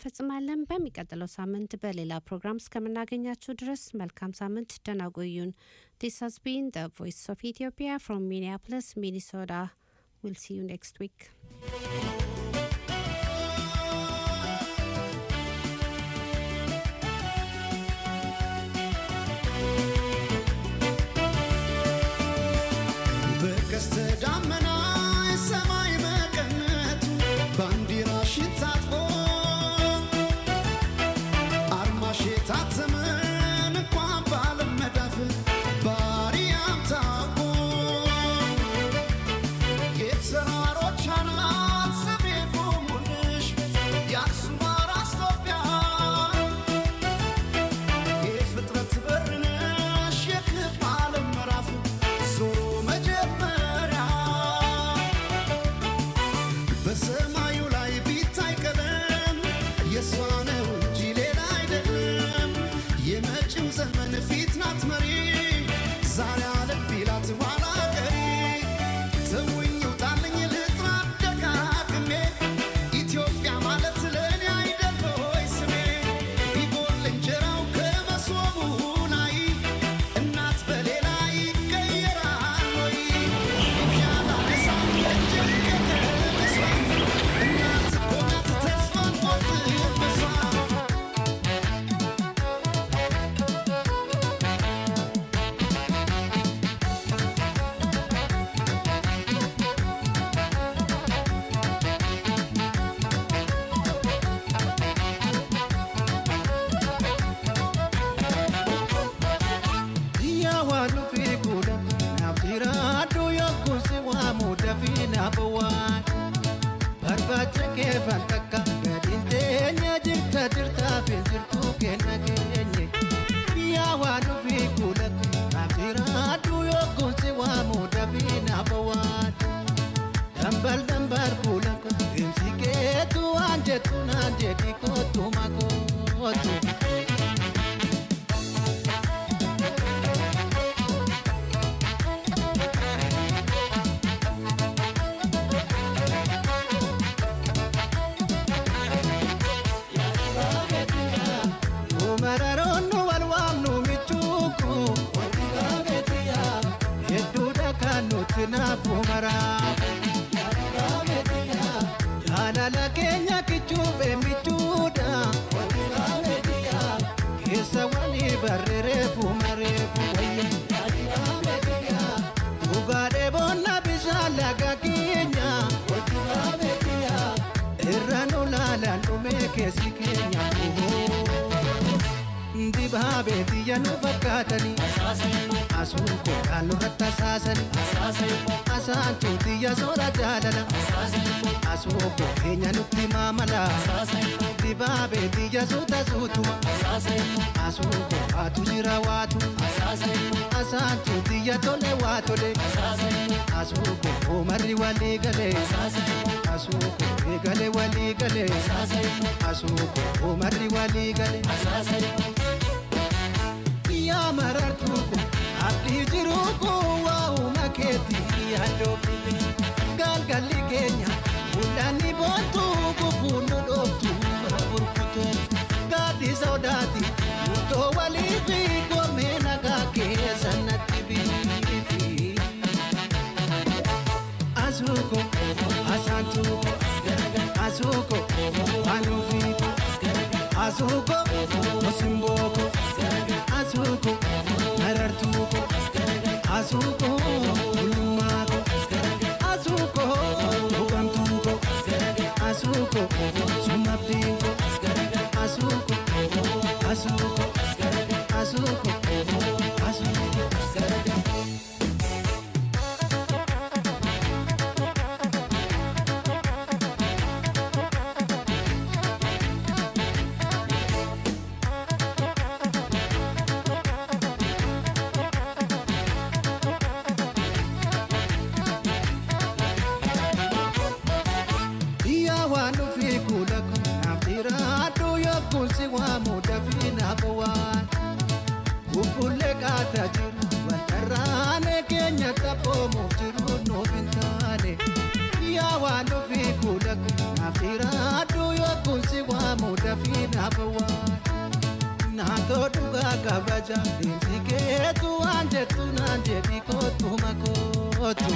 እንፈጽማለን። በሚቀጥለው ሳምንት በሌላ ፕሮግራም እስከምናገኛችሁ ድረስ መልካም ሳምንት፣ ደህና ቆዩን። ዲስ ሃዝ ቢን ዘ ቮይስ ኦፍ ኢትዮጵያ ፍሮም ሚኒያፖሊስ ሚኒሶታ ዊል ሲ ዩ ኔክስት ዊክ በቀስተ ደመና ሰማይ መቀነቱ ባንዲራሽን ታጥቆ አርማሽ የታተመን እንኳን በዓለም መዳፍ ባሪያም ታውቆ የተራሮች አናት ስሜ ቆሙልሽ የአክሱም አራስ ኢትዮጵያ የፍጥረት በር ነሽ የክብ ዓለም ምዕራፍ ዞሮ መጀመሪያ በሰማዩ ላይ ቢታይ ቀለም የእሷ ነው እንጂ ሌላ አይደለም። የመጪው ዘመን ፊት ናት መሪ ዛሬ አለም ቢላት ኋላ ቀሪ ተውኝ ውጣልኝ ልጥራ ደጋግሜ ኢትዮጵያ ማለት ለእኔ አይደል ሆይ ስሜ ቢጎል እንጀራው ከመሶቡ ላይ እናት በሌላ ይቀየራል ወይ ያላነሳ እጅግ ከተነሳ እናት እኮ ናት ተስፋን ቆርጥበሷ Biyya waan dhufee godha naaf jiraadhu yookuun si waamu dafii naaf waan barbaacha kee takka gadiin teenya jirta jirtaaf hin jirtu kenna keenye biyya waan dhufee godha naaf jiraadhu yookuun si waamu dafii naaf waan dambal dambal kuula deemsi keetu waan jettu naan jedhi kootu makootu. Mararoonu wal waamnu michuuku hedduudha kan nuti naafu maraafu jaalala keenya kichuufe michuudha keessa walii barreereefu mareefu wayya dhugaadhee boonna bishaan laga keenya irra nu laalaan dhumee keessi keenya dibaabee biyya nu fakkaatanii asuun koodhaan nurratti asaasanii asaantuu biyya soora jaalala asuun koo keenya nutti maamala dibaabee biyya suuta suutuma asuun koo waatu jira waatu asaantuu biyya tole waa tole asuun koo oomarri walii galee asuun koo eegale walii galee asuun koo oomarri walii galee. yaa marartuu kun abdii jiruu kun waa'uma keetii yaaddoofne galgalli keenya mul'anni boontuu gufuun nu dhooftu burkutu gaaddi sodaati murtoo walii fi goomee nagaa keessa natti biifi. Asuuko asaantuuko asuuko anuufiiko asuuko osimbooko asuuko marartuuko asuuko bulummaako asuuko buqamtuuko asuuko sumabdiinko asuuko asuuko asuuko asuuko. Biyya waan dhufee kuula kun naaf jiraadhu yookuun si waamu dafii naaf waan bubbullee qaataa jiru waltarraanee keenya taphoomuuf jiru nuuf hin taane. Biyya waan dhufee kuula kun naaf jiraadhu yookuun si waamu dafii dafii naafa waan naatoo dhugaa kabaja deemsi keetu waan jettu naan jedhi kootu makootu.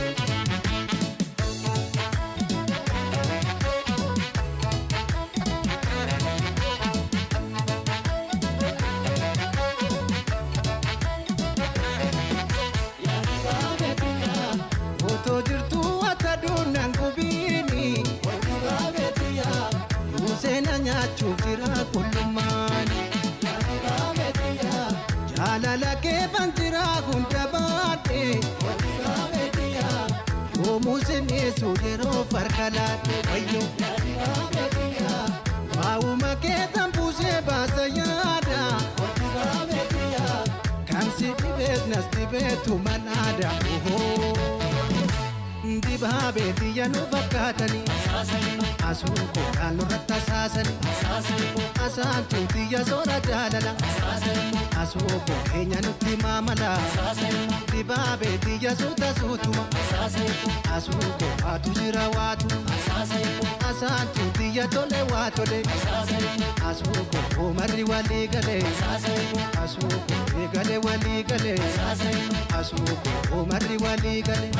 Otoo jirtuu akka duunaan gubiini. Yuuseena nyaachuuf jira qullummaani. Jaalala keefan jira hunda baadhe. Yoomuu sineessu yeroo farka laadhe wayyo. Waa'uma keetan buusee baasa yaada. Kan si dhibeet nas dhibeetu manaada. Dibaabee biyya nu fakkaatanii. Asuun koodhaan nurratti asaasanii. Asaantuu biyya soora jaalala. Asuu koo keenya nutti maamala. Dibaabee biyya suuta suutuma. Asuu koo waatu jira waatu. Asaantuu biyya tole waa tole. Asuu koo oomarri walii galee. Asuu koo eegale walii galee. Asuu koo oomarri walii galee.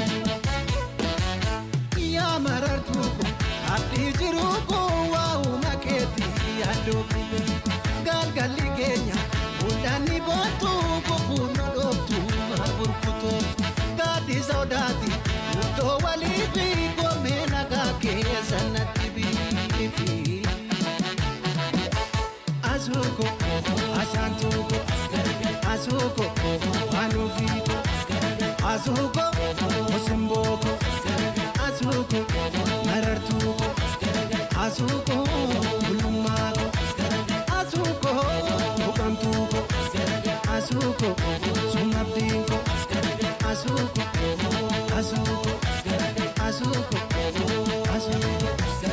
yaa marartuu ko abdii jiruu ko waa'uma keetii yaaduu kube galgalli keenya mul'anni boontuu kofuun nu dhooftu maa burkutootu gaaddi sodaati murtoo walii fi goomee nagaa keessa natti biifi. Asuuko asaantuuko asuuko anuufiiko asuuko osimbooko asuuko marartuuko asuuko bulummaako asuuko buqamtuuko asuuko sumabdiinko asuuko asuuko asuuko asuuko.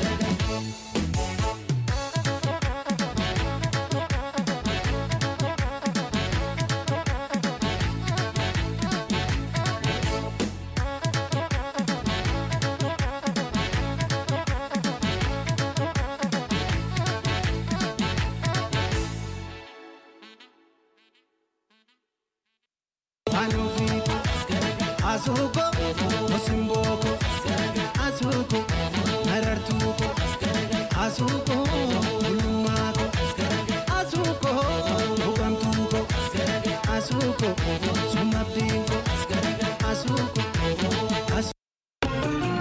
anuufiko asuuko osimbooko asuuko marartuuko asuuko bulummaako asuuko buqamtuuko asuuko sumabdiinko asuuko asuuko.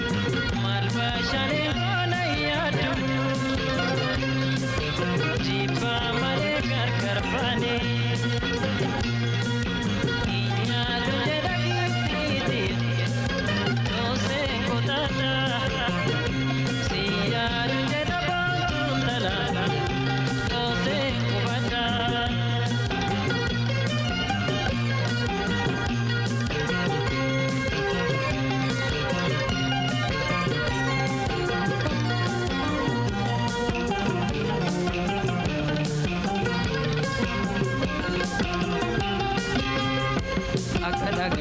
Deep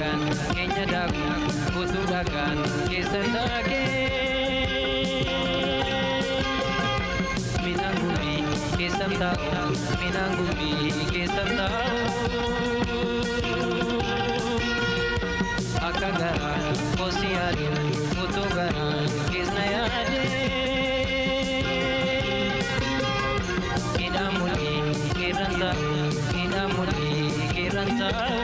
dhagaan keenya daaku utuu dhagaan keessa taagee midhaan gumbii keessa taa'u midhaan gumbii keessa taa'u akka garaa kosi yaadu utuu garaa keessa yaadee midhaan mul'ii keerran taa'u midhaan mul'ii keerran taa'u.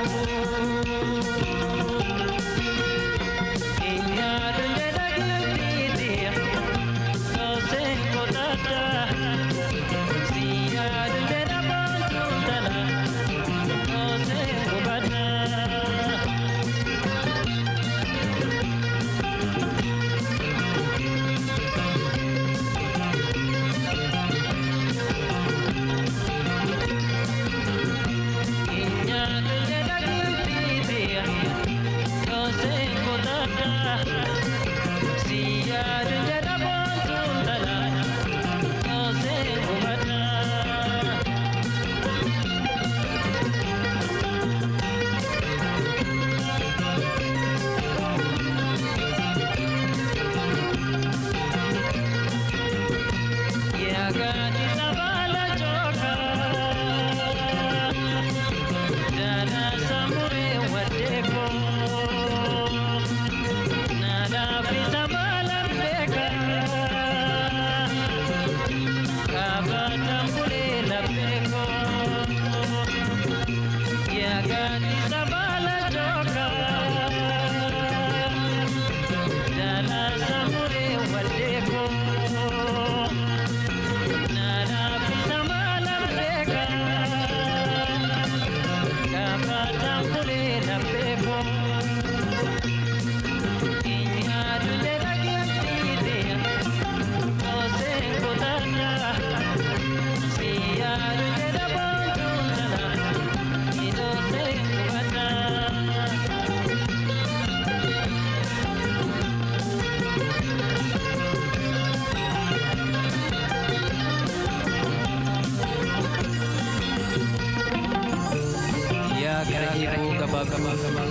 yaa gara eeboo gabaa gabaa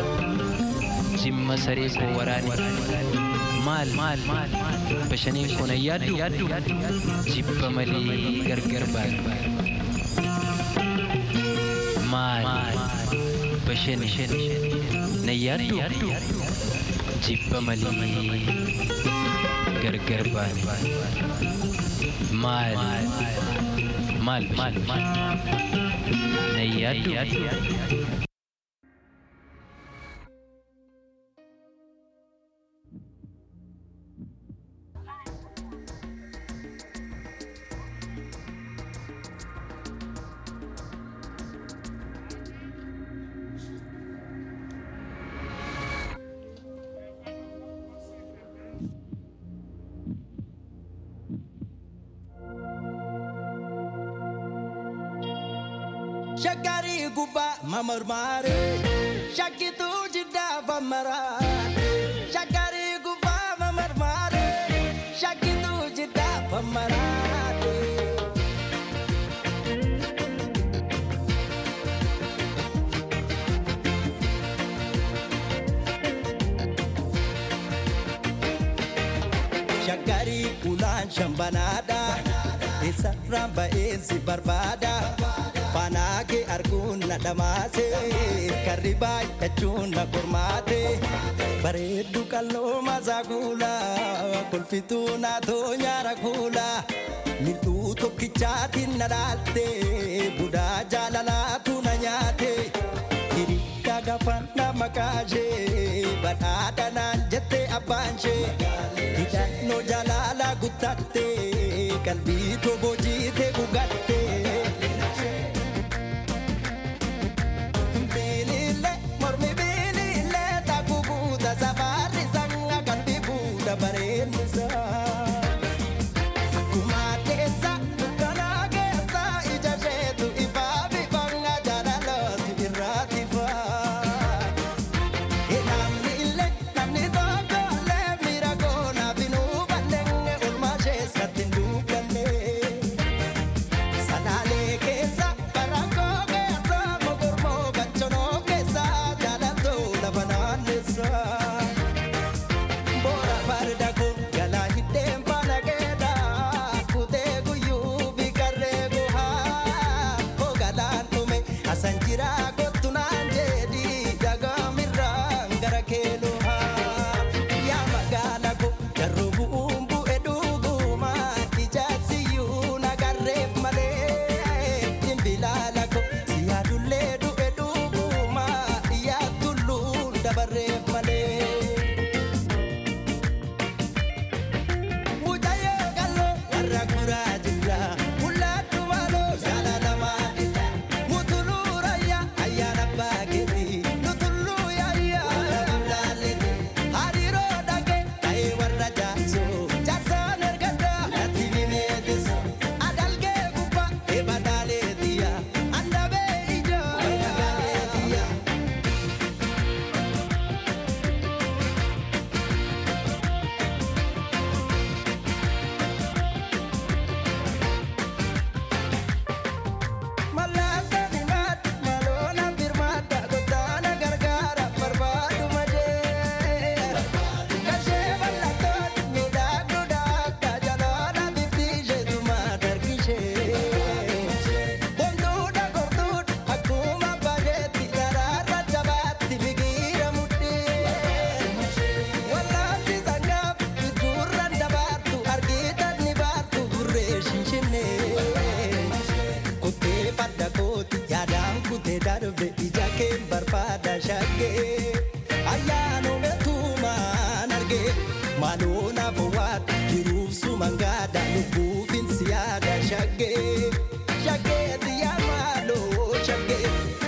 jimma saree koo waraane maal maal bashaniin kun ayyaaddu jibba malee gargar baatu maal bashani nayyaaddu jibba malee gargar baatu maal maal maal nayyaaddu Shakari guba mamormare Shakitu jida pamarate Shakari guba mamormare Shakitu jida pamarate Shakari ulan shambanada Isa ramba ezi barbada Fanaage arguun na dhamaase karri baay'achuun na qormaate bareeddu qalloo masaa kuula kolfituu naatoo nyaara kuula mil'uu tokkichaatiin na dhaalte budaa jaalalaatu na nyaate hirikka gafan na makaashee badhaadha naan jette abbaanshee hidhannoo jaalala guttatte qalbii tobojiite gugatte. Bilile, mormi bilile, takubuuda safari sanga kalbi buuda bareennisa. Kumaatessa, dukkanaa keessa ija isheetu ifaa bifanga jaalalooti irraati faa. Namni illee namni tokko illee miira koonaa fi nuu balleenge oolmaa isheessatti hin duuganne. Shagee diyaa maaloo shagee.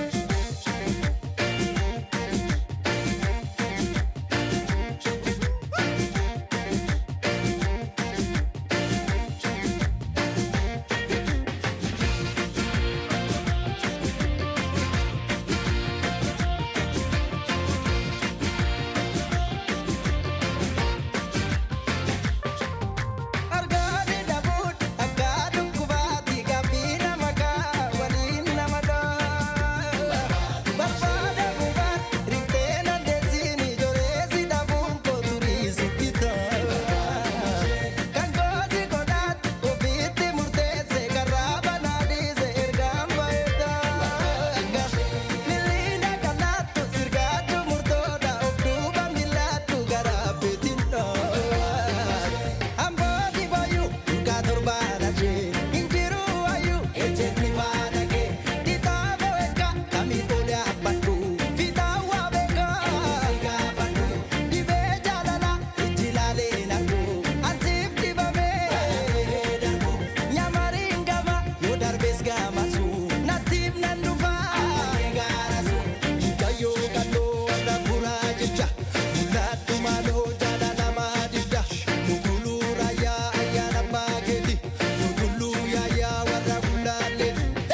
Argaani dhabuun akka dhukkubaatti gaaffii nama kaa waliin nama dhaa. Barbaada bubaan riftee nandeessiin ijoolleessi dhabuun kooturii sitti ta'a. Kan goosi godhaat ofiitti murteesse karaa banaa dhiise ergaan baay'ata. Miliina kanaattu sirgaatu murtoodha of duuba miilaattu garaa beetiin dhaa. Ambooti boyu durgaa torbaadha shee injiru wayu ejjetni faana kee dhitaabo eega kamii tole abbadhu fitaawwa beeka gaafadhu dhibee jaalala ijji laalee naqu ansiif dhibamee darbu nyamariin gama yoo darbees gamasu nattiif nan dhufa gaarasu hikayyoo galloo warra buraa jecha mul'adhu maaloo jaalalamaa didda muguluu raayyaa ayyaana maakeeti muguluu yaayyaa warra gulaallee.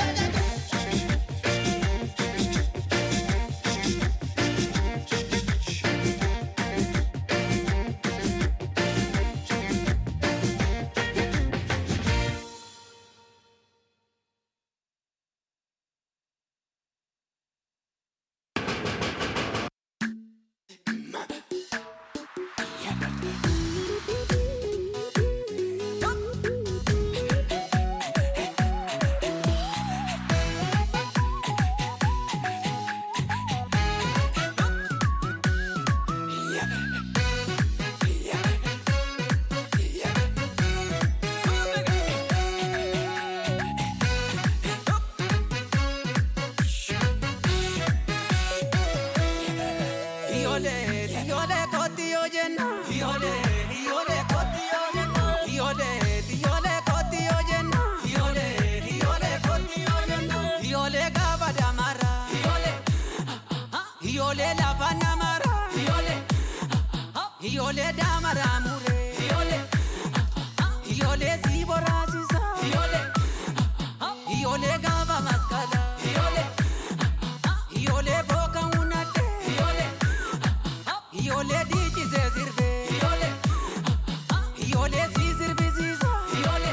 Ijoollee ijoollee kooti yoo jenna. Ijoollee ijoollee kooti yoo jenna. Ijoollee ijoollee kooti yoo jenna. Ijoollee ijoollee kooti yoo jenna. Ijoollee gaafa damara. Ijoollee ijoollee lafa namara. Ijoollee ijoollee damara muree. Ijoollee ijoollee si boraasisa. Ijoollee ijoollee gaafa maskala. Ijoollee ijoollee booka hunate. Ijoollee ijoollee dhiichisee sirbee. Ijoollee ijoollee si sirbisiisa. Ijoollee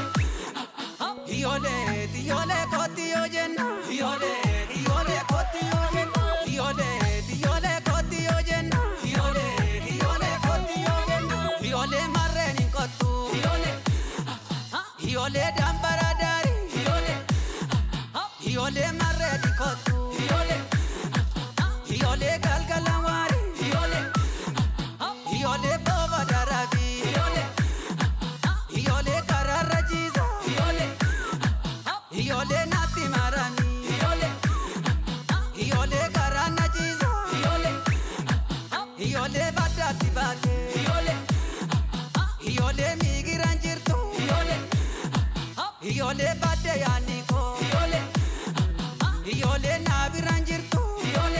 ijoollee ijoollee kooti yoo jenna. Ijoollee ijoollee kooti yoo jenna. Ijoollee ijoollee kooti yoo jenna. Ijoollee ijoollee kooti yoo jenna. Ijoollee marreen hin kottu. Ijoollee ijoollee dambara daarii. Ijoollee ijoollee marreen hin kottu. Ijoollee ijoollee galgala waarii. Ijoollee ijoollee booba daraabii. Ijoollee ijoollee karaarra jiisa. Ijoollee ijoollee naatti maranii. Ijoollee ijoollee karaa na jiisa. Ijoollee ijoollee baddaatti baatee. Ijoollee ijoollee miigiraan jirtu. Ijoollee ijoollee baddee yaadni koo. Ijoollee ijoollee naabiraan jirtu. Ijoollee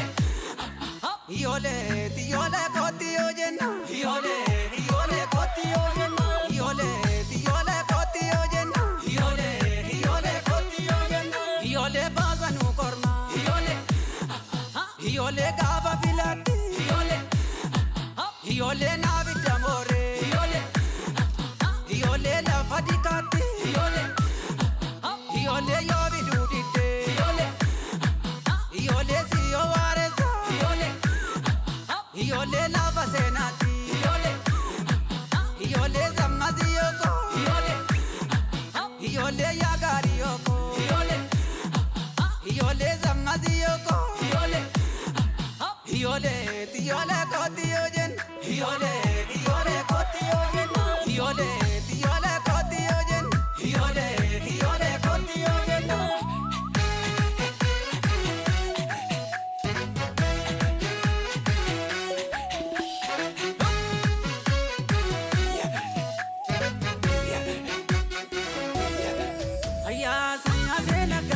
ijoollee ijoollee kooti yoo jenna. Ijoollee ijoollee kooti yoo jenna. Ijoollee ijoollee kooti yoo jenna. Ijoollee ijoollee kooti yoo jenna. Ijoollee baasa nu korma. Ijoollee ijoollee gaafa filatti. Ijoollee ijoollee naabidda mooree. Ijoollee ijoollee lafa dikaatti. Ijoollee ijoollee yoo biduu diddee. Ijoollee ijoollee si yoo waareessa. Ijoollee ijoollee lafa seenaatti. Ijoollee ijoollee sammasi yooko. Ijoollee ijoollee yaagaari yooko. Ijoollee ijoollee sammasi yooko. Ijoollee ijoollee ijoollee kooti yoo jenna. Ijoollee ijoollee kooti yoo jenna. Ijoollee ijoollee kooti yoo jenna. Ijoollee ijoollee kooti yoo jenna. Ayyaa sanya seena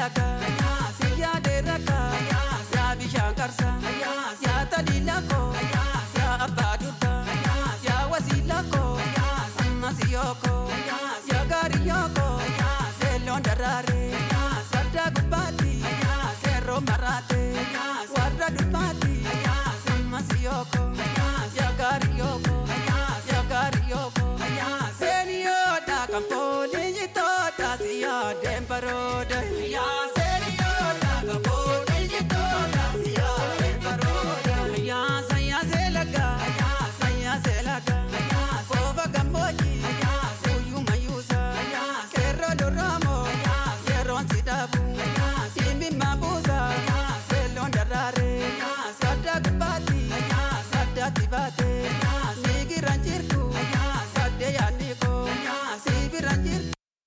laga yaa deera ka yaa bishaan qarsa yaa taliila ko yaa abbaa durba yaa wasiila ko ammas yooko yaa gaarii yooko seelloon daraare saddaa gubbaatti seerroo maraate warra durbaatti ammas yooko yaa gaarii yooko yaa gaarii yooko seeniyoodha kan fooliin jitoodha siyaa deembarooda yaa seeniyoodha kan fooliin jitoodha siyaa deembarooda yaa sayyaa seelaga sayyaa seelaga foofa gammoojii suyyuu mayyuusa seerroo lorraamoo seerroon si dhaabu simbi maabuusa seelloon daraare saddaa gubbaatti saddaatti baate siigiran jirtu saddee yaadni koo siibiran jirtu.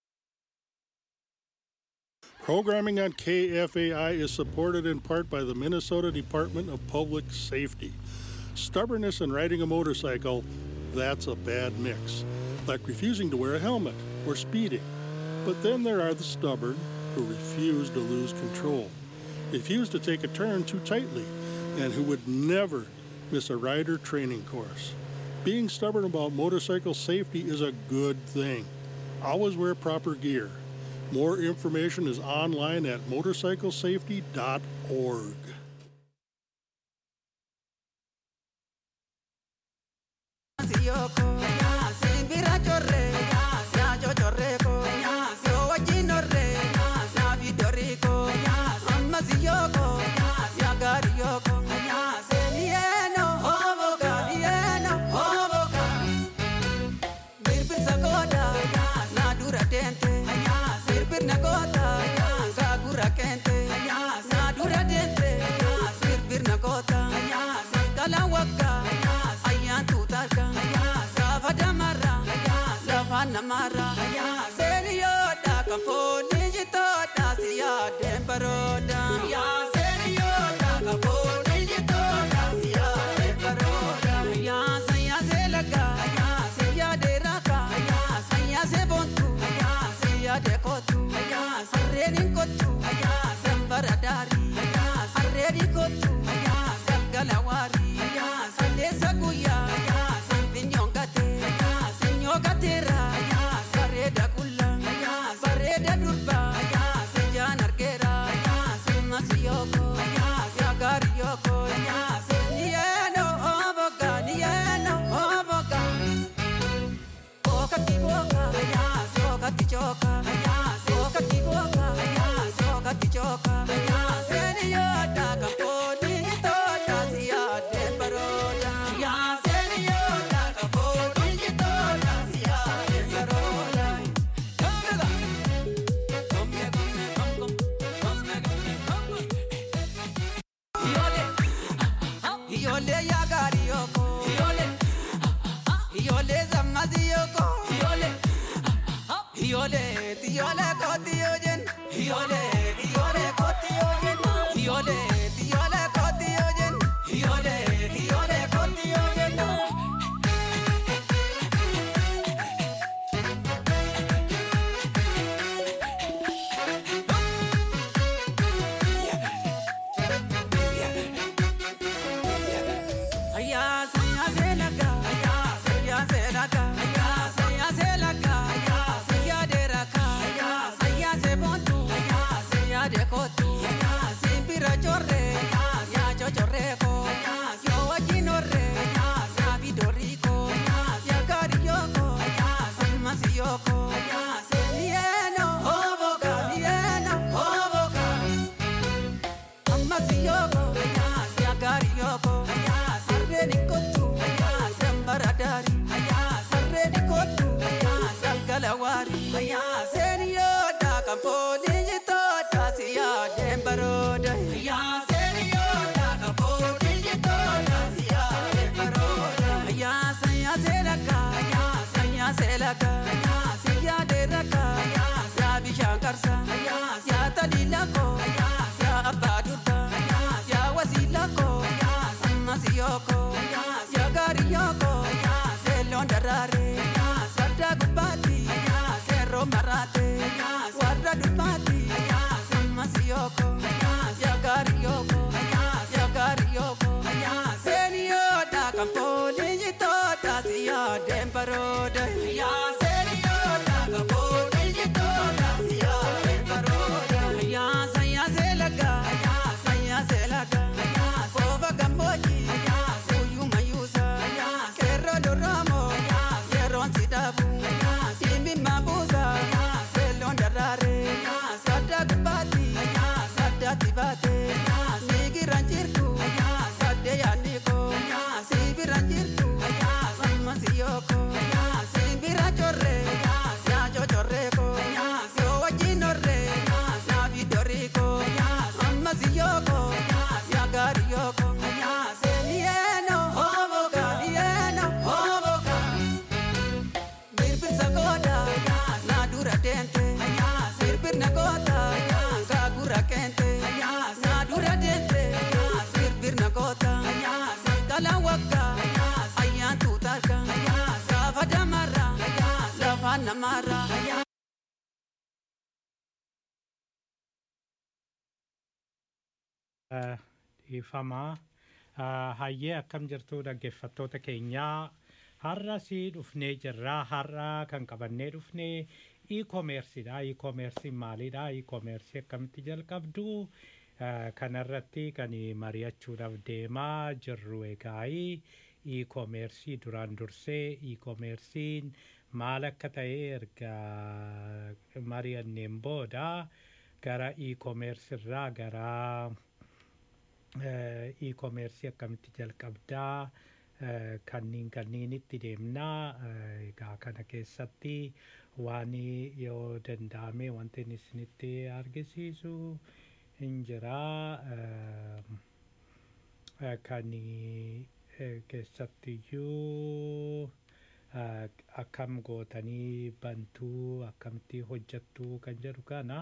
Programming on KFAI is supported in part by the Minnesota Department of Public Safety. Stubbornness and riding a motorcycle, that's a bad mix, like refusing to wear a helmet or speeding. But then there are the stubborn who refuse to lose control, refuse to take a turn too tightly, and who would never miss a rider training course. Being stubborn about motorcycle safety is a good thing. Always wear proper gear. More information is online at motorcyclesafety.org. Siyoko, simbira chorre, ya yo chorreko, yo wajinore, ya vidoriko, amma siyoko, ya gariyoko, senieno, hoboka, nieno, hoboka. Birbir sagoda, na dura dente, birbir nagota, sagura kente, na dura dente, birbir nagota, kala waka, ayyan tutarka, safa damara, safa namara, seriyoda kamponi jitoda siya dembaroda, seriyoda kamponi jitoda siya dembaroda, ya saya selaga, siya deraka, saya sebontu, siya dekotu, sarrenin kotu, sembara dari, sarreni kotu, sagalawari, sallesa guya, sampinyongate, sinyogatera, sareda kulla, sareda durba, sejan argera, simasiyoko, yagariyoko, nieno oboga, nieno oboga. Soka tiboka, soka tichoka, soka tiboka, soka tichoka. Seniota kaponi tota siya dembaroda. Seniota kaponi tota siya dembaroda. Kamela, come come come come come come. Yole, yole ya gari yoko. Yole. Yole zamaziyoko Yole Yole Yole kotiyojen Yole Yole kotiyojen Yole Yole kotiyojen Yole Yole kotiyojen Aya saya selaga Aya saya selaga Aya saya selaga Aya saya deraka Aya saya sebontu Aya saya dekotu Aya simpira chorre dhiifamaa hayyee akkam jirtu dhaggeeffattoota keenyaa har'a si dhufnee jirraa har'a kan qabannee dhufnee e-commerceedha e-commercein maalidha e-commerce akkamitti jalqabdu kanarratti kan mari'achuudhaaf deemaa jirru egaa e-commerce duraan dursee e-commercein maal akka ta'e erga mari'anneen booda gara e-commerce irraa gara e-commerce akkamitti jalqabdaa kanniin kanniinitti deemnaa egaa kana keessatti waan yoo danda'ame wanti inni isinitti argisiisu hin jiraa kan keessattiyyuu akkam gootanii bantuu akkamitti hojjattuu kan jedhu kana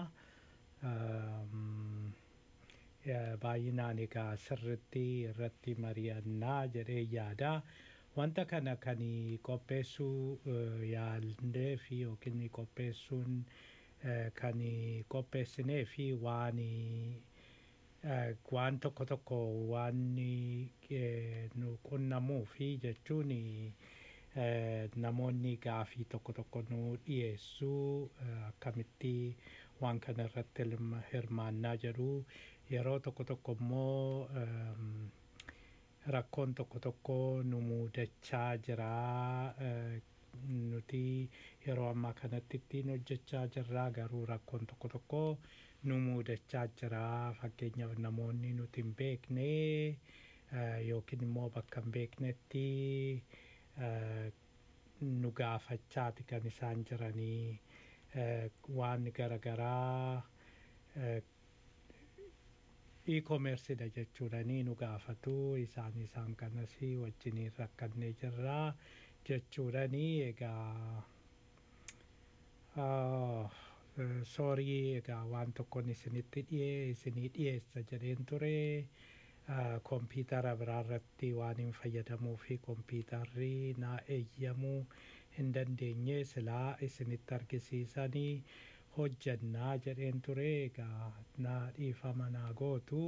baay'inaan egaa sirritti irratti mari'annaa jedhee yaada wanta kana kan qopheessuu yaallee fi yookiin qopheessuun kan qopheessinee fi waan waan tokko tokko waan nu qunnamuu fi jechuun namoonni gaafii tokko tokko nu dhiyeessuu akkamitti waan kana irratti hirmaannaa jedhu yeroo tokko tokko immoo rakkoon tokko tokko nu muudachaa jira nuti yeroo ammaa kanatti ittiin hojjechaa jirra garuu rakkoon tokko tokko nu muudachaa jira fakkeenyaaf namoonni nuti hin beekne yookiin immoo bakka hin beeknetti nu gaafachaati kan isaan jiranii waan garaagaraa e-commerceedha jechuudhanii nu gaafatu isaan isaan kanas wajjiniin rakkannee jirraa jechuudhanii egaa soorii egaa waan tokkoon isinitti dhiyee isinii dhiyeessa jedheen ture kompiitara biraarratti waan hin fayyadamuu fi kompiitarri naa eeyyamuu hin dandeenye silaa isinitti argisiisanii hojjannaa jedheen ture egaa naa dhiifama naa gootu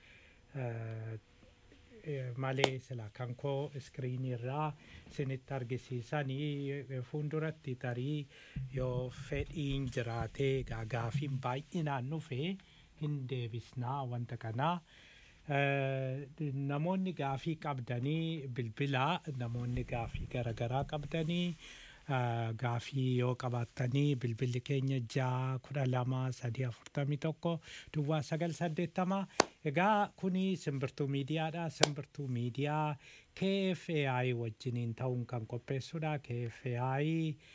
malee sila kan koo iskiriinii irraa isinitti argisiisanii fuulduratti tarii yoo fedhiin jiraatee egaa gaafiin baay'inaan dhufe hin deebisnaa wanta kanaa. namoonni gaafii qabdanii bilbilaa namoonni gaafii garaagaraa qabdanii gaafii yoo qabaattanii bilbilli keenya ja'a kudha lama sadii afurtamii tokko duwwaa sagal saddeettama egaa kuni simbirtuu miidiyaadha simbirtuu miidiyaa KFAI wajjiniin ta'uun kan qopheessudha KFAI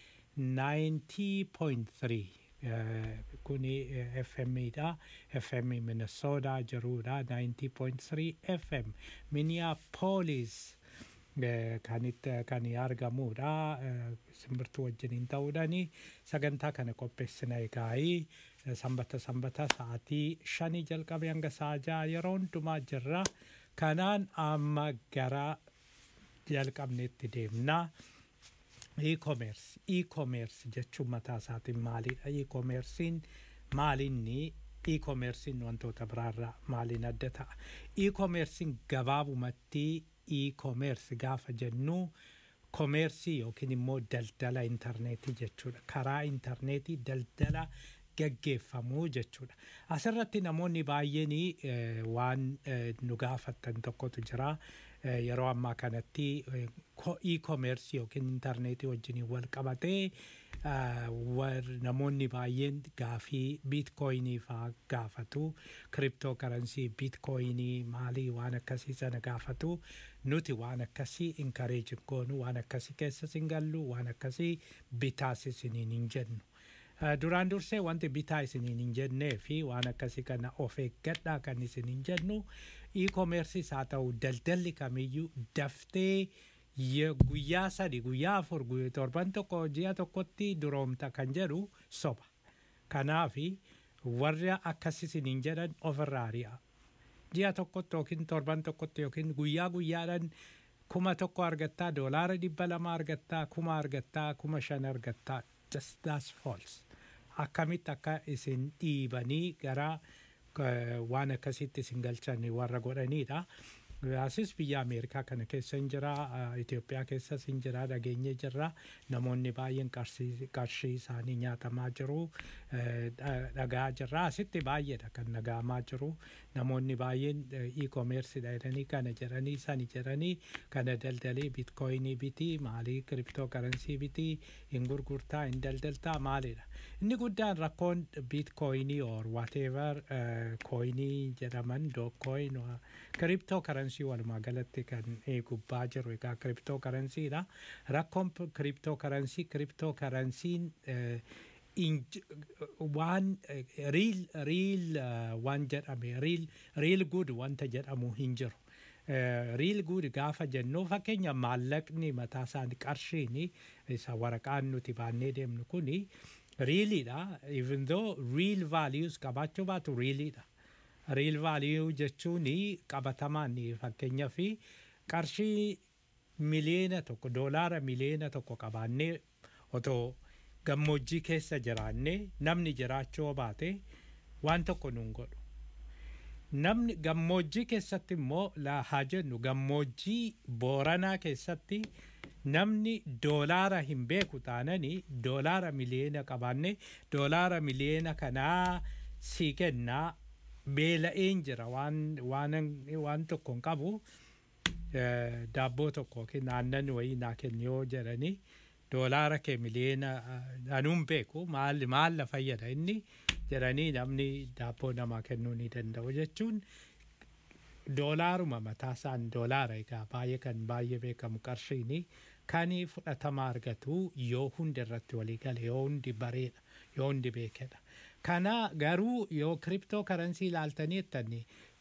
90.3 kuni FMidha FM Minnesota jirudha 90.3 FM Minneapolis kanitti kan argamudha simbirtuu wajjiniin ta'uudhani sagantaa kana qopheessina egaa'ii sanbata sanbata sa'aatii shanii jalqabe hanga sa'a ja'a yeroo hundumaa jirra kanaan amma gara jalqabneetti deemnaa. e-commerce e-commerce jechuun mataa isaatiin maalidha e-commercein maalinni e-commercein wantoota biraarraa maaliin adda ta'a e-commercein gabaabumatti e-commerce gaafa jennu komeersii yookiin immoo daldala intarneetii jechuudha karaa intarneetii daldala gaggeeffamuu jechuudha asirratti namoonni baay'een waan nu gaafattan tokkotu jira yeroo ammaa kanatti e-commerce yookiin intarneetii wajjin wal qabatee namoonni baay'een gaafii biitkooyinii faa gaafatu kiriptoo karansii biitkooyinii maalii waan akkasii sana gaafatu nuti waan akkasii inkareejin goonu waan akkasii keessas hin gallu waan akkasii bitaas isiniin hin jennu. duraan dursee wanti bitaa isiniin hin jennee fi waan akkasii kana of eeggadhaa kan isin hin jennu e-commerceis haa ta'u daldalli kamiyyuu daftee guyyaa sadi guyyaa afur torban tokko ji'a tokkotti duroomta kan jedhu soba kanaafi warra akkas isiniin jedhan ofirraa ari'a ji'a tokkotti yookiin torban tokkotti yookiin guyyaa guyyaadhaan kuma tokko argattaa doolaara dhibba lama argattaa kuma argattaa kuma shan argattaa just that's false akkamitti akka isin dhiibanii gara eh, waan akkasitti isin galchan warra godhanidha. Asis biyya Ameerikaa kana keessa hin jira, eh, Itoophiyaa keessas hin jira, dhageenye jirra. Namoonni baay'een qarshii qarshii isaanii nyaatamaa jiru, eh, dha- dhagaa jirra. Asitti baay'eedha kan dhaga'amaa jiru. Namoonni baay'een e-commerce jedhanii kana jedhanii sani jedhanii kana daldalii bitcoinii bitii maalii kiriptoo karansii bitii hin gurgurtaa hin daldaltaa maalidha. Inni guddaan rakkoon bitcoinii or whatever coinii jedhaman dookcoin kiriptoo karansii walumaa galatti kan eh, gubbaa jiru egaa kiriptoo karansiidha. Rakkoon kiriptoo karansii kiriptoo karansiin inj- waan riil riil waan jedhame riil riil gud wanta jedhamu hin jiru. riil gud gaafa jennu fakkeenya maallaqni mataa isaanii qarshiini isa waraqaan nuti baannee deemnu kuni riiliidha even though real values qabaachuu baatu riiliidha. Real value jechuun qabatamaan fakkeenyaa fi qarshii miliyoona tokko doolaara miliyoona tokko qabaannee otoo gammoojjii keessa jiraannee namni jiraachuu baate waan tokko nuun godhu. Namni gammoojjii keessatti immoo la haa jennu gammoojjii booranaa keessatti namni doolaara hin beeku taananii doolaara miliyoona qabaannee doolaara miliyoona kanaa sii kennaa beela'een jira waan waan waan tokko hin qabu eh, daabboo tokko yookiin aannan wayii naa kenni yoo jedhanii doolaara kee miliyoona eh, anuun beeku maal maal na fayyada inni jedhanii namni daabboo namaa kennuu ni danda'u jechuun doolaaruma mataasaan doolaara egaa baay'ee kan baay'ee beekamu qarshiini kan fudhatama argatu yoo hundi irratti walii gale yoo hundi bareedha yoo hundi beekedha. Kana garuu yoo kiriptoo karansii ilaaltanii jettanii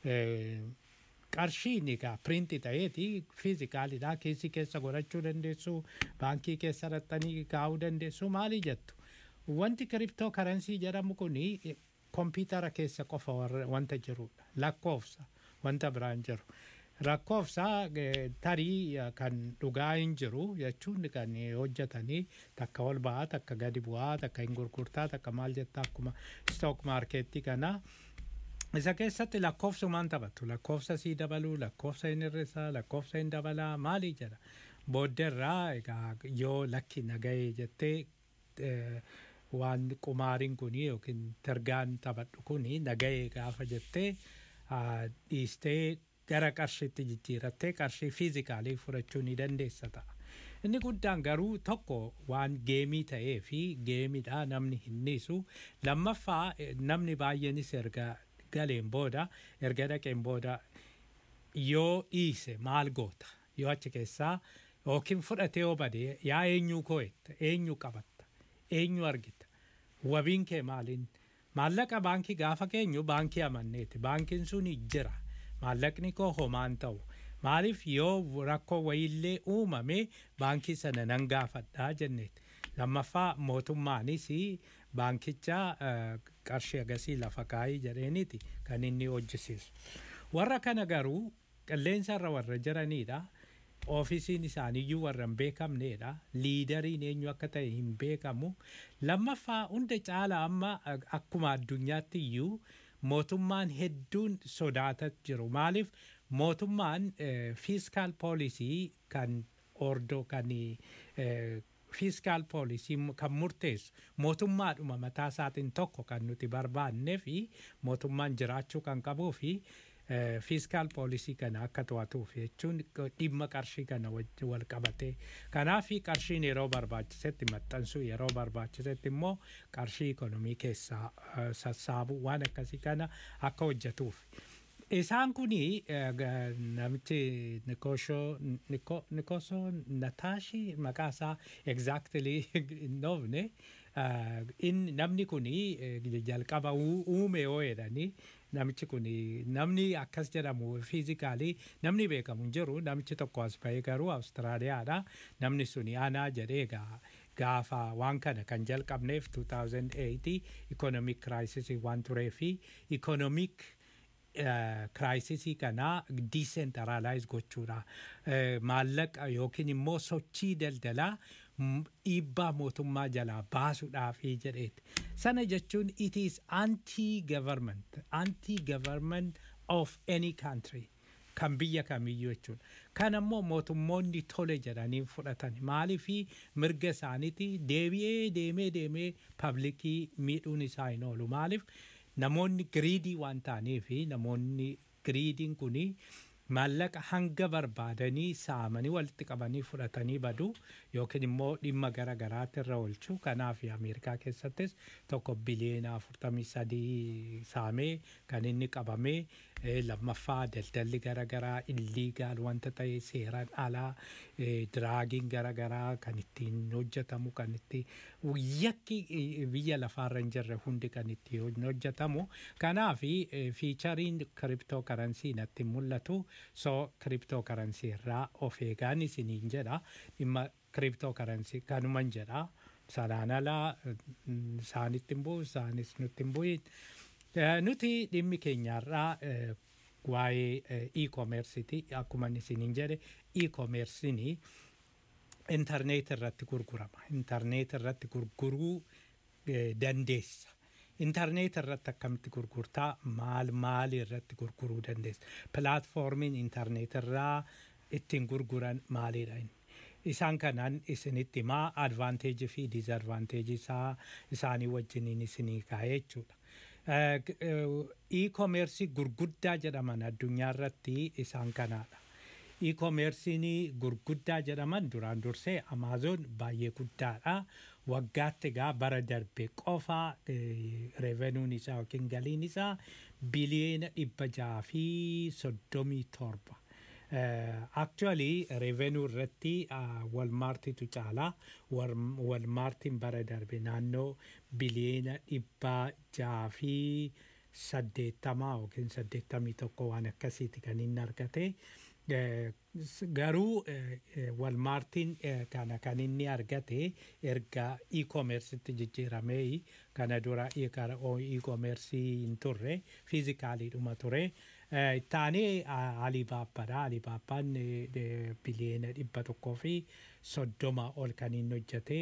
qarshiin egaa piriinti ta'eeti fiizikaalidha keessi keessa godhachuu dandeessu baankii keessa raxxanii kaa'uu dandeessu maali jettu. Wanti kiriptoo karansii jedhamu kuni kompiitara keessa qofa warra- wanta jirudha lakkoofsa wanta biraan jiru. Lakkoofsa eh, tarii eh, kan dhugaa hin jiru jechuun kan eh, hojjetanii takka ol ba'aa takka gadi bu'aa takka hin gurgurtaa takka maal jettaa akkuma stock markeetti kana. Isa keessatti lakkoofsumaan taphatu lakkoofsa sii dabaluu lakkoofsa hin hir'isaa lakkoofsa hin dabalaa maali jedha. Booddeerraa egaa yoo lakki nagahee jettee eh, waan qumaariin kuni yookiin targaan taphadhu kuni nagahee gaafa jettee ah, dhiistee gara qarshiitti jijjiirattee qarshii fiizikaalii fudhachuu ni dandeessa ta'a. Inni guddaan garuu tokko waan geemii ta'ee fi geemiidha namni hin dhiisu. Lammaffaa eh, namni baay'eenis erga galeen booda erga dhaqeen booda yoo dhiise maal goota yoo achi keessaa yookiin fudhatee yoo bade yaa eenyuu koo'etta eenyu qabatta eenyu argita wabiin kee maaliin maallaqa baankii gaafa keenyu baankii amanneeti baankiin sun jira maallaqni koo homaan ta'u maaliif yoo rakkoo wayiillee uumame baankii sana nan gaafadhaa jenneeti lammaffaa mootummaanis baankicha eh, qarshii agasii lafa kaayii jedheeniiti kan inni hojjisiisu. Warra kana garuu qilleensa irra warra jiranidha. Oofisiin isaaniiyyuu warra hin beekamnedha. Liidariin eenyu akka ta'e hin beekamu. Lammaffaa hunda caala amma eh, akkuma addunyaatti iyyuu mootummaan hedduun sodaataa jiru. Maaliif mootummaan fiiskaal poolisii kan ordoo kan eh, fiiskaal poolisii kan murteessu mootummaadhuma mataa isaatiin tokko kan nuti barbaannee fi mootummaan jiraachuu kan qabuu fi fiiskaal poolisii kana akka to'atuuf jechuun dhimma qarshii kana wajjin wal qabatee kanaaf qarshiin yeroo barbaachisetti maxxansuu yeroo barbaachisetti immoo qarshii ikonomii keessaa eh, sassaabuu waan akkasii kana akka hojjetuuf. Isaan kuni eh, ga- namichi Nikosho Niko Nikoso Nataashi maqaa isaa exactly hin dhoofne eh, in namni kuni eh, jalqaba uu- uume yoo jedhani namichi kuni namni akkas jedhamu fiizikaalii namni beekamu hin jiru namichi tokko as bahee garuu Awustiraaliyaadha namni suni aanaa jedhee gaa gaafa waan kana kan jalqabneef 2008 economic crisis waan turee fi economic kiraayisisii kana diisentaraalaayiz gochuudha. Eh, Maallaqa yookiin immoo sochii daldalaa m- dhiibbaa mootummaa jalaa baasuudhaafi jedheeti. Sana jechuun it is anti-government, anti-government of any country. kan biyya kamiyyuu jechuudha. Kan ammoo mootummoonni tole jedhanii fudhatan maaliifi mirga isaaniiti deebi'ee deemee deemee paablikii miidhuun isaa hin oolu maaliif namoonni giriidii waan ta'aniifi namoonni giriidiin kuni maallaqa hanga barbaadanii saamanii walitti qabanii fudhatanii badu yookiin immoo dhimma gara garaatti irra oolchu kanaaf ameerikaa keessattis tokko biliyeena afurtamii sadii saamee kan inni qabamee eh, lammaffaa daldalli gara garaa illiigaal wanta ta'e seeraan alaa eh, diraagiin gara garaa kan ittiin hojjetamu kan itti yakki eh, biyya lafaarra hin jirre hundi kan itti hojjetamu kanaaf fiichariin kiriptoo karansii natti mul'atu so kiriptoo karansii irraa of eegaan isiniin jedha dhimma kiriptoo karansii kanuman jedha sanaan alaa mm, isaanitti hin bu'u isaanis nutti hin bu'in Eh, nuti dhimmi keenyarraa eh, waa'ee eh, e-commerceiti akkuma isiniin jedhe e-commerceini intarneet irratti gurgurama intarneet irratti gurguruu eh, dandeessa intarneet irratti akkamitti gurgurtaa maal maal irratti gurguruu dandeessa pilaatfoormiin intarneet irraa ittiin gurguran maalidha inni isaan kanaan isinitti himaa advaanteejii fi diizadvaanteejii isaa isaanii wajjiniin isinii kaa'ee jechuudha. Eh, g- eh, E-commerce gurguddaa jedhaman addunyaa irratti isaan kanaadha. E-commerce'n gurguddaa jedhaman duraan dursee Amazon baay'ee guddaadha. Waggaatti egaa bara darbe qofa revenuun isaa yookiin galiin isaa biliyeena dhibba jaha fi soddomii torba. Actually revenue irratti walmaartitu caalaa walmaartiin bara darbe naannoo biliyeena dhibba jaha fi saddeettamaa yookiin saddeettamii tokko waan akkasiiti kan inni argate. Eh, s- garuu eh, eh, walmaartiin eh, kana kan inni argate erga e-commercetti jijjiiramee kana dura e- kara- o- e-commerce hin turre fiizikaaliidhuma ture Eh, taanee ah, alibaabbaadha alibaabbaan eh, eh, biliyeena dhibba tokkoo fi soddoma ol kan inni hojjete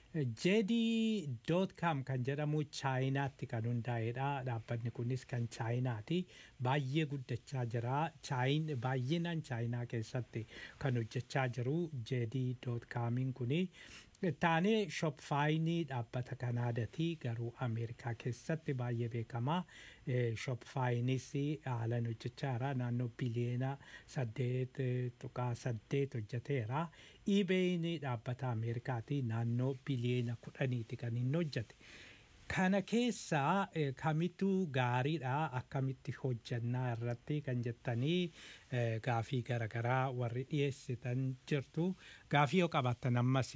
jedii doot kaam kan jedhamu chaayinaatti kan hundaa'edha dhaabbanni kunis kan chaayinaati baay'ee guddachaa jira chaayin baay'inaan chaayinaa keessatti kan hojjechaa jiru jedii doot kaamiin kuni taanee shopfaayinii dhaabbata kanaadati garuu ameerikaa keessatti baay'ee beekamaa shopfaayinis haalan hojjechaa jira naannoo biliyeena saddeet eh, tuqaa saddeet hojjeteera iibeeyin dhaabbata ameerikaati naannoo biliyeena kudhaniiti kan inni hojjete kana keessaa eh, kamittu gaariidha akkamitti hojjannaa irratti kan jettanii eh, gaafii garaagaraa warri dhiyeessitan jirtu gaafii yoo qabaattan ammas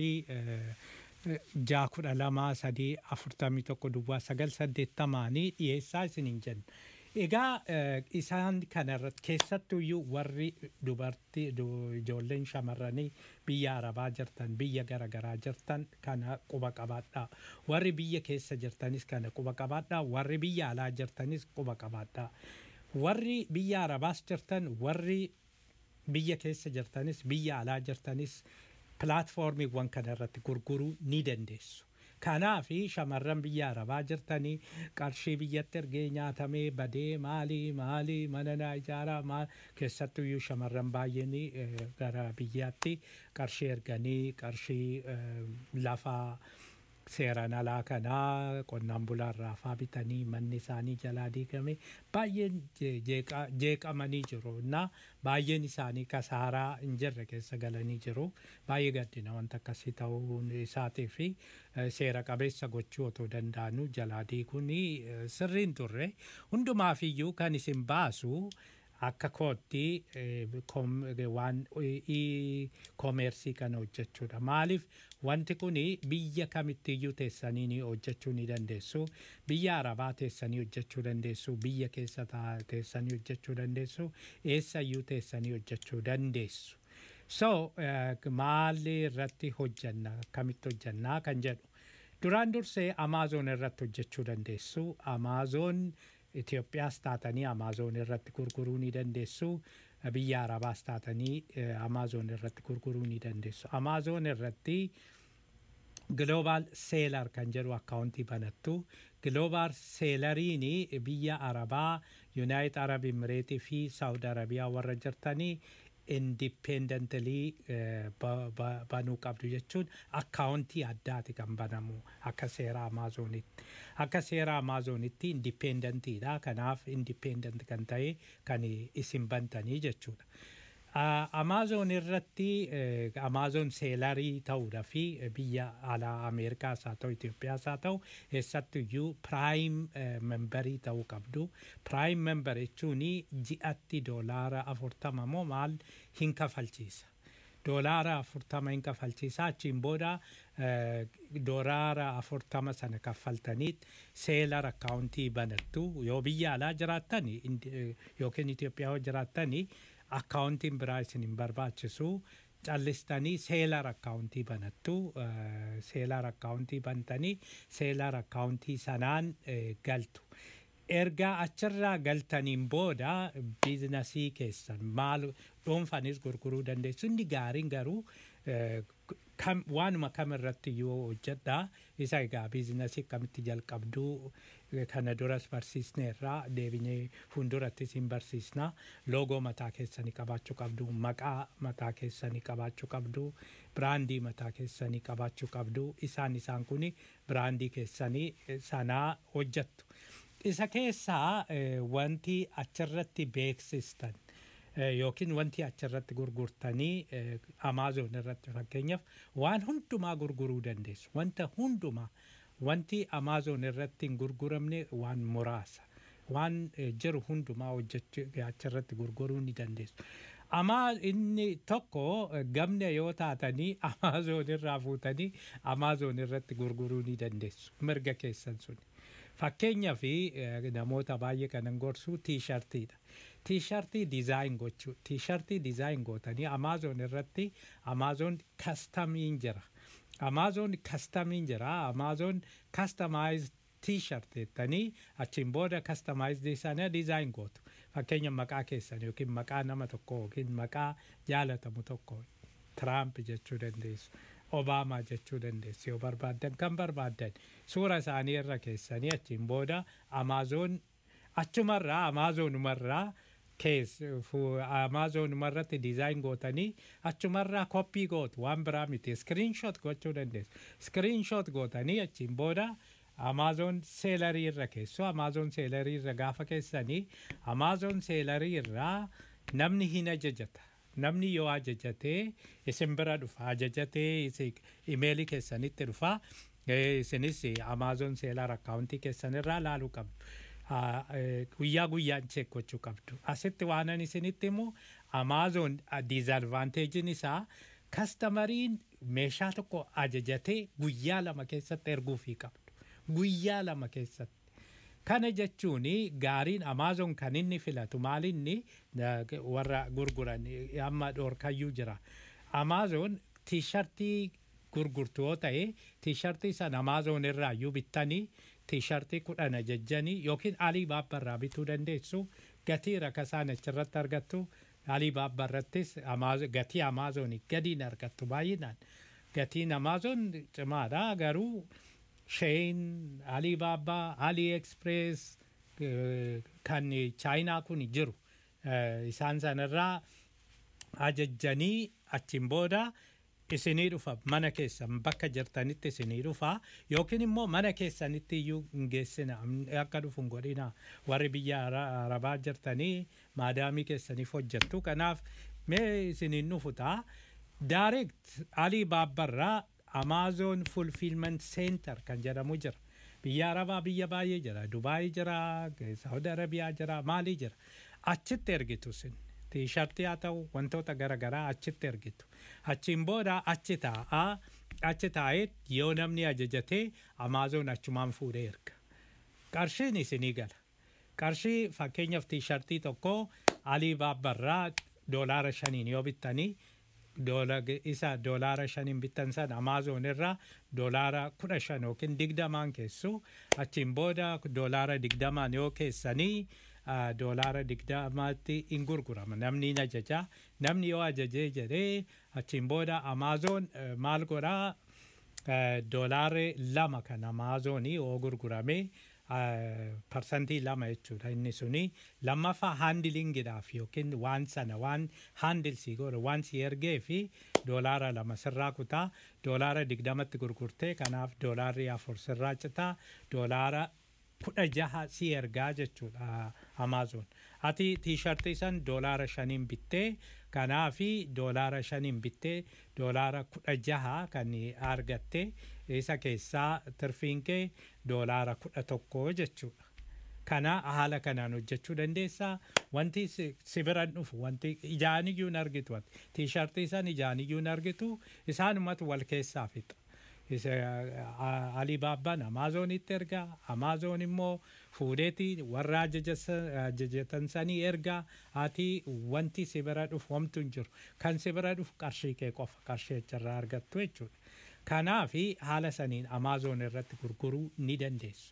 jaa kudha lama sadii afurtamii tokko duwwaa sagal saddeettamaanii dhiyeessaa isiniin jenna. Egaa eh, isaan kanarratti keessattuyyuu warri dubartii du- ijoolleen shamarranii biyya arabaa jirtan biyya garaagaraa jirtan kana quba qabaadhaa warri biyya keessa jirtanis kana quba qabaadhaa warri biyya alaa jirtanis quba qabaadhaa warri biyya arabaas jirtan warri biyya keessa jirtanis biyya alaa jirtanis pilaatfoormiiwwan kana irratti gurguruu ni dandeessu. Kanaaf shamarran biyya arabaa jirtanii qarshii biyyatti ergee nyaatamee badee maalii maalii mana naa ijaaraa maal keessattuyyuu shamarran baay'een eh, gara biyyaatti qarshii erganii qarshii eh, lafaa seeraan alaa kanaa qonnaan bulaarraa faa bitanii manni isaanii jalaa diigame baay'een je- jeeqa- jeeqamanii jiru na baay'een isaanii kasaaraa hin jirre keessa galanii jiru baay'ee gaddina wanta akkasii ta'uun isaatii fi eh, seera qabeessa gochuu otoo danda'anuu jalaa diiguun eh, sirriin turre hundumaafiyyuu kan isin baasu akka kootti eh, kom- eh, waan koomeersii kana hojjechuudha maaliif wanti kun biyya kamittiyyuu teessanii ni hojjechuu ni dandeessu biyya arabaa teessanii hojjechuu dandeessu biyya keessa taa- teessanii hojjechuu dandeessu eessayyuu teessanii hojjechuu dandeessu so eh, maali irratti hojjanna akkamitti hojjannaa kan jedhu duraan dursee amaazoon irratti hojjechuu dandeessu amaazoon Itoophiyaas taatanii amaazoon irratti gurguruu ni dandeessu biyya arabaas taatanii amaazoon irratti gurguruu ni dandeessu amaazoon irratti Global Seelar kan jedhu akkaawuntii banattu. Global Seelariin biyya Arabaa, Yuunaayit Arab Imireetii fi Saawud Arabiyaa warra jirtanii indipendentalii banuu qabdu jechuun akkaawuntii addaati kan banamu akka seera Amaazonitti. Akka seera Amaazonitti indipendentiidha. Kanaaf indipendent kan ta'e kan isin bantanii jechuudha. Amaazon irratti Amaazon seelarii ta'uudha fi biyya alaa Ameerikaas haa ta'u Itoophiyaas haa ta'u eessattuyyuu piraayim membarii ta'uu qabdu. Piraayim membar jechuun ji'atti doolaara afurtama moo maal hin kafalchiisa. Doolaara afurtama hin kafalchiisa achiin booda doolaara afurtama sana kaffaltaniit seelar akkaawuntii banattu yoo biyya alaa jiraattan yookiin Itoophiyaa yoo jiraattan akkaawuntiin biraa isin hin barbaachisu callistanii seelar akkaawuntii banattu seelar akkaawuntii bantanii seelar akkaawuntii sanaan galtu. Ergaa achirraa galtaniin booda biizinasii keessan maal dhuunfanis gurguruu dandeessu inni gaariin garuu waanuma kam irratti yoo hojjedha isa egaa biizinasii akkamitti jalqabduu kana duras barsiisneerraa deebinee fuuldurattis hin barsiisna loogoo mataa keessanii qabaachuu qabdu maqaa mataa keessanii qabaachuu qabdu biraandii mataa keessanii qabaachuu qabdu isaan isaan kun biraandii keessanii sanaa hojjettu. Isa keessaa wanti achirratti beeksistan yookiin wanti achirratti gurgurtanii Amaazon irratti fakkeenyaaf waan hundumaa gurguruu dandeessu. Wanta hundumaa wanti Amaazon irratti hin gurguramne waan muraasa. Waan jiru hundumaa hojjechuu achirratti gurguruu ni dandeessu. Amaa inni tokko gamna yoo taatanii Amaazon irraa fuutanii Amaazon irratti gurguruu ni dandeessu. Mirga keessan suni. Fakkeenyaa fi namoota baay'ee kanan gorsu tiishartiidha. Tiishartii dizaayin gochuu. Tiishartii dizaayin gootanii Amaazon irratti Amaazon kastamiin jira. Amaazon kastamiin jira. Amaazon kastamaayiz tiishart jettanii achiin booda kastamaayizdii sana dizaayin gootu. Fakkeenya maqaa keessan yookiin maqaa nama tokko yookiin maqaa jaalatamu tokko Tiraamp jechuu dandeessu. Obaamaa jechuu dandeessu yoo barbaaddan kan barbaaddan suura isaanii irra keessanii achiin booda Amaazon achumarraa Amaazonumarraa kees Amaazonumarratti dizaayin gootanii achumarraa koppii gootu waan biraa miti iskiriinshoot gochuu dandeessu. Iskiriinshoot gootanii achiin booda Amaazon seelarii irra keessu Amaazon seelarii irra gaafa keessanii Amaazon seelarii irraa namni hin ajajata. namni yoo ajajatee isin bira dhufa ajajatee imeelii keessanitti dhufa isinis amaazon seelar akkaawuntii keessanirraa laaluu qabdu guyyaa guyyaan cheek gochuu qabdu asitti waanan isinitti immoo amaazon diizadvaanteejiin isaa kastamariin meeshaa tokko ajajatee guyyaa lama keessatti erguufii qabdu guyyaa lama keessatti Kana jechuun gaariin Amaazon kan inni filatu maalinni warra gurguran amma dhoorkayyuu jira. Amaazon tiishartii gurgurtu yoo ta'e tiishartii sana Amaazon irraa iyyuu bittanii tiishartii kudhan ajajjanii yookiin Alii Baabbarraa bituu dandeessu gatii rakasaan achirratti argattu Alii Baabbarrattis gatii Amaazonii gadiin argattu baay'inaan. Gatiin Amaazon cimaadha garuu. Sheen, Alibaba, AliExpress kan chaayinaa kun jiru. Isaan sanarraa ajajjanii achiin booda isinii dhufa mana keessan bakka jirtanitti isinii dhufa yookiin immoo mana keessanitti iyyuu hin geessina akka dhufu hin godhina warri biyya arabaa jirtanii maadaamii keessaniif hojjettu kanaaf mee isiniin dhufu ta'a. Direct Alii Baabbarraa Amazon Fulfillment Center kan jedhamu jira. Biyya Arabaa biyya baay'ee jira. Dubaayii jira, Saudi Arabiyaa jira, Maalii jira. Achitti ergitu sin. Tiishartii haa ta'u wantoota garaagaraa achitti ergitu. Achiin booda achi taa'aa achi taa'ee yoo namni ajajatee Amazon achumaan fuudhee erga. Qarshiin isinii gala. Qarshii fakkeenyaaf tiishartii tokko Alii Baabbarraa doolaara shaniin yoo bittanii isa doolaara shaniin bittan san Amaazon irraa doolaara kudha shan yookiin digdamaan keessu achiin booda doolaara digdamaan yoo keessanii doolaara digdamaatti hin gurgurama namni hin ajaja namni yoo ajajee jedhee achiin booda Amaazon maal godhaa eh, doolaarri lama kan amaazoonii yoo gurgurame eh, parsantii lama jechuudha inni suni lammaffaa haandilingiidhaaf yookiin waan sana waan haandilsii godhe waan si ergee fi doolaara lama sirraa kutaa doolaara digdamatti gurgurtee kanaaf doolaarri afur sirraa citaa doolaara kudha jaha si ergaa jechuudha amaazoon ati tiishartii san doolaara shaniin bittee kanaafi doolaara shaniin bittee doolaara kudha jaha kan argatte isa keessaa tirfiin kee doolaara kudha tokko jechuudha kana haala kanaan hojjechuu dandeessaa wanti si si biran dhufu wanti ijaaniyyuu hin argitu wanti tiishartii san ijaaniyyuu hin argitu isaanumatu wal keessaa fixa isa alibaabbaan amaazonitti ergaa amaazoon immoo fuudheeti warra ajajas- ajajatan sanii ergaa ati wanti si bira dhufu homtu hin jiru kan si bira dhufu qarshii kee qofa qarshii achirraa argattu jechuudha kanaafi haala saniin amaazoon irratti gurguruu ni dandeessu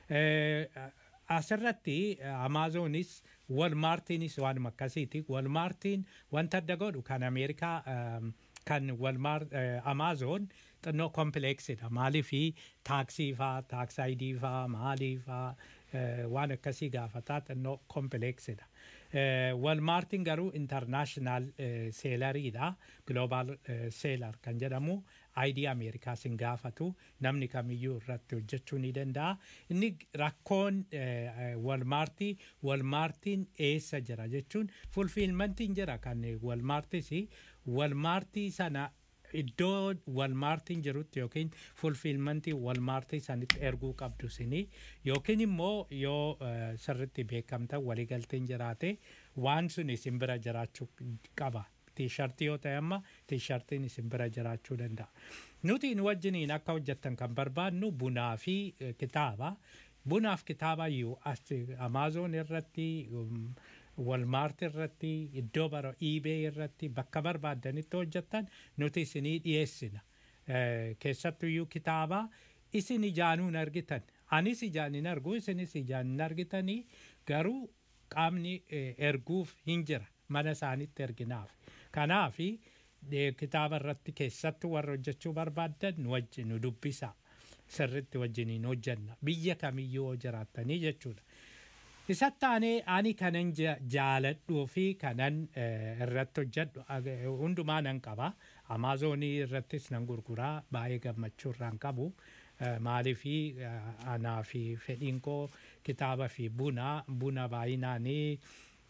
Eh, asirratti amaazoonis walmaartiinis waanuma akkasiiti walmaartiin wanta adda godhu kan ameerikaa ehm, kan walmaar amaazoon xinnoo kompileeksidha maaliifi taaksii faa taaksaayidii faa maalii faa eh, waan akkasii gaafataa xinnoo kompileeksidha walmaartiin garuu intarnaashinaal seelariidha gloobaal seelar kan jedhamu aayidii ameerikaa sin gaafatu namni kamiyyuu irratti hojjechuu ni danda'a inni rakkoon walmaartii walmaartiin eessa jira jechuun fulfiilmantiin jira kan walmaartis walmaartii sana iddoo walmaartiin jirutti yookiin fulfiilmantii walmaartii sanitti erguu qabdu sini yookiin immoo yoo eh, sirritti beekamta waliigalteen jiraate waan sun isin bira jiraachuu qaba. Tiishartii yoo ta'e amma tiishartiin isin bira jiraachuu danda'a. Nuti nu wajjiniin akka hojjettan kan barbaadnu bunaa fi eh, kitaaba. Bunaaf kitaaba iyyuu as amaazoon irratti um, walmaart irratti iddoo bara iibee irratti bakka barbaadanitti hojjettan nuti isinii dhiyeessina. Eh, Keessattuyyuu kitaaba isin ijaanuu hin argitan. Anis ijaan hin argu isinis ijaan hin argitanii garuu qaamni eh, erguuf hin jira mana isaanitti erginaaf. Kanaafi eh, kitaaba irratti keessattuu warra hojjechuu barbaaddan nu wajjin nu dubbisa. Sirritti wajjiniin hojjenna. Biyya kamiyyuu yoo jiraattanii jechuudha. Isatti aanee ani kanan ja- jaaladhuu fi kanan eh, irratti hojjedhu ag- hundumaa nan qaba. Amaazonii irrattis nan gurguraa baay'ee gammachuu irraan qabu. Eh, Maaliifi eh, anaa fi fedhiin koo kitaaba fi buna buna baay'inaanii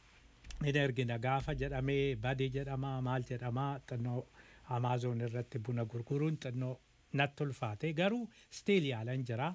hin ergina gaafa jedhamee badii jedhama maal jedhama xinnoo amaazon irratti buna gurguruun xinnoo natti ulfaate garuu stiil yaalan jira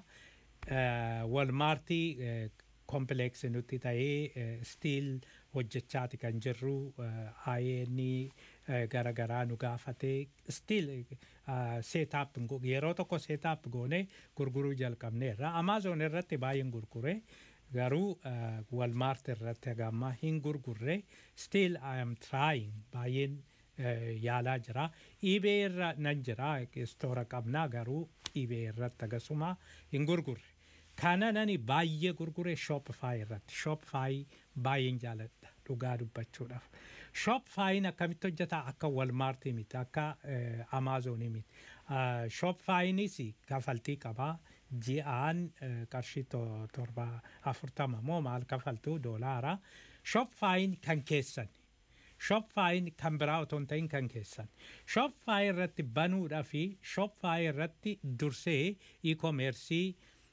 walmaartii kompileeksi nutti ta'ee stiil hojjechaati kan jirru ayeeni garagaraa nu gaafatee stiil seetaap yeroo tokko seetaap goone gurguruu jalqabneerra amaazon irratti baay'een gurgure garuu walmaart irratti hagamma hin gurgurre still I am trying baay'een eh, yaalaa jira iibee irra nan jira istoora qabnaa garuu iibee irratti agasuma hin gurgurre kana nani baay'ee gurgure shopify irratti shopify baay'een jaaladha dhugaa dubbachuudhaaf shopifyin akkamitti hojjeta akka walmaartii miti akka eh, amaazonii miti Uh, shopifyinis kafaltii qabaa ji'aan uh, qarshii to- torba afurtama moo maal kafaltuu doolaara shopifyin kan keessan shopifyin kan biraa otoo hin ta'in kan keessan shopify irratti banuudhaa fi shopify irratti dursee e-commercii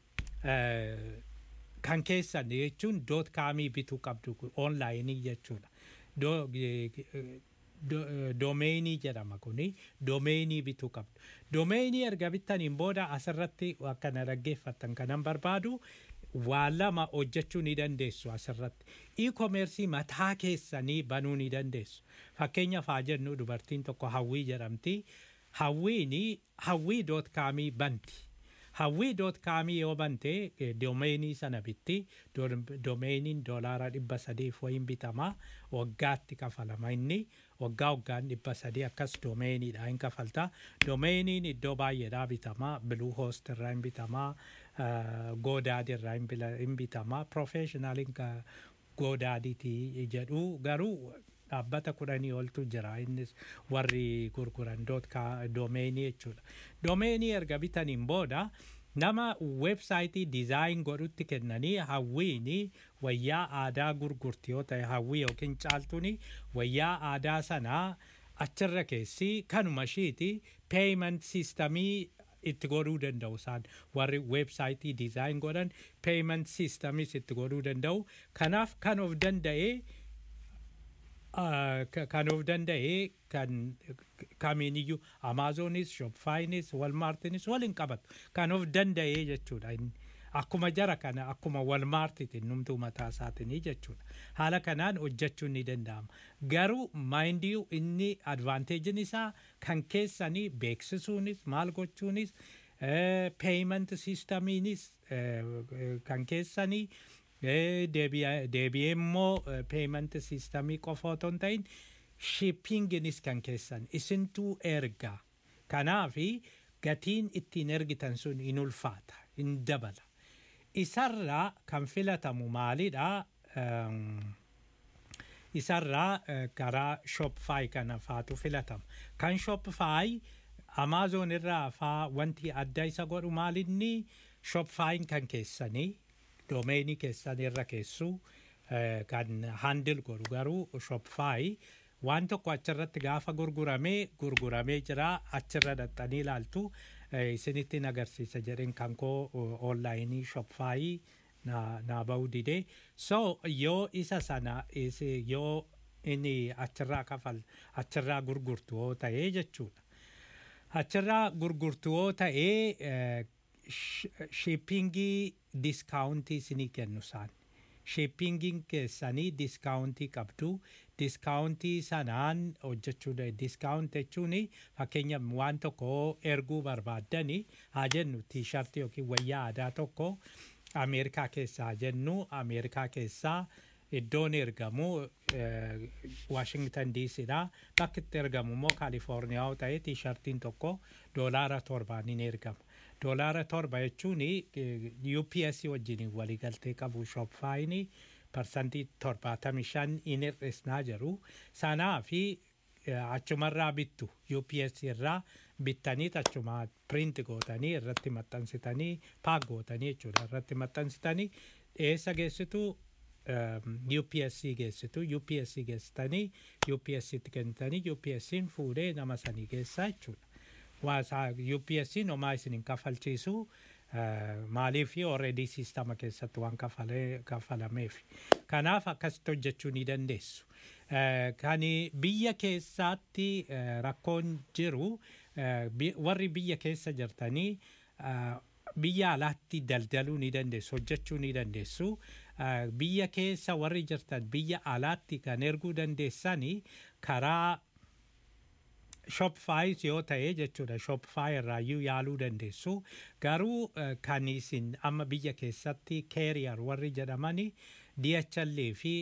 uh, kan keessan jechuun doot kaamii bituu qabdu onlaayinii jechuudha. Do- eh, eh, do- eh, doomeenii jedhama kuni doomeenii bituu qabdu. Doomeenii erga bittaniin booda asirratti akka na dhaggeeffattan kanan barbaadu waa lama hojjechuu ni dandeessu asirratti. E-commercii mataa keessanii banuu ni dandeessu. Fakkeenyaaf haa jennu dubartiin tokko hawwii jedhamti. Hawwiini hawwii doot kaamii banti. hawwii doot kaamii yoo bante eh, doomeenii sana bitti Do- doomeeniin doolaara dhibba sadiif wayin bitama waggaatti kafalama inni waggaa waggaan dhibba sadii akkas doomeeniidha hin kafalta doomeeniin iddoo baay'eedhaa bitama biluu hoost irraa hin bitama goodaadi irraa hin bila- hin bitama profeeshinaaliin godaadiiti jedhu garuu dhaabbata kudhanii oltu jira innis warri gurguran doomeenii jechuudha. Doomeenii erga bitaniin booda nama weebsaayitii dizaayin godhutti kennanii hawwiini wayyaa aadaa gurgurti yoo ta'e hawwii yookiin caaltuuni wayyaa aadaa sanaa achirra keessi kanuma ishiiti peeyiment siistamii itti godhuu danda'u isaan warri weebsaayitii dizaayin godhan peeyiment siistamis itti godhuu danda'u kanaaf kan of danda'ee kan of danda'ee kan kamiiniyyuu amaazonis shopfaayinis walmaartinis waliin qabatu kan of danda'ee jechuudha akkuma jara kana akkuma walmaartitiin numtuu mataa isaatinii jechuudha haala kanaan hojjechuun ni danda'ama garuu maayindii inni advaanteejin isaa kan keessanii beeksisuunis maal gochuunis peeyiment siistamiinis kan keessanii deebi'ee immoo peeyiment siistamii qofa otoo hin ta'in shippinginis kan keessan isintuu ergaa kanaafi gatiin ittiin ergitan sun in ulfaata in dabala isarraa kan filatamu maalidha isarraa karaa shopify kana faatu filatama kan shopify amazon irraa faa wanti adda isa godhu maalinni shopifyin kan keessanii doomeenii keessan irra keessu kan handil godhu garuu shopify waan tokko achirratti gaafa gurguramee gurguramee jira achirra dhaxxanii ilaaltu isinittiin agarsiisa jedheen kan koo onlaayinii shopify naa ba'uu didee so yoo isa sana yoo inni achirraa kafal achirraa gurgurtu yoo ta'ee jechuudha achirraa gurgurtu yoo ta'ee shippingii diskaawuntii isinii kennu isaan shippingiin keessanii diskaawuntii qabdu diskaawuntii sanaan hojjechuu diskaawunt jechuun fakkeenya waan tokko erguu barbaaddani haa jennu tiishartii yookiin wayyaa aadaa tokko ameerikaa keessaa haa jennu ameerikaa keessaa iddoon ergamu waashingtan diisidha bakki itti ergamu immoo kaalifoorniyaa yoo ta'e tiishartiin tokko doolaara torbaaniin ergama doolaara torba jechuun UPS wajjin waliigaltee qabu shopfaayini parsantii torbaatamii shan in hir'isnaa jiru sanaa fi achumarraa bittu UPS irraa bittanii achuma print gootanii irratti maxxansitanii paak gootanii jechuudha irratti maxxansitanii eessa geessitu UPS geessitu UPS geessitanii UPS itti kennitanii UPSin fuudhee nama sanii geessaa jechuudha. waasaa UPSin homaa isin hin kafalchiisu maaliif already siistama keessatti waan kafalameef kanaaf akkasitti hojjechuu ni dandeessu. Kan biyya keessaatti rakkoon jiru warri biyya keessa jirtanii biyya alaatti daldaluu ni dandeessu hojjechuu ni dandeessu. Biyya keessa warri jirtan biyya alaatti kan erguu dandeessanii karaa shopify yoo ta'e jechuudha shopify irraayyuu yaaluu dandeessu garuu kan isin amma biyya keessatti keeriyar warri jedhamani DHL fi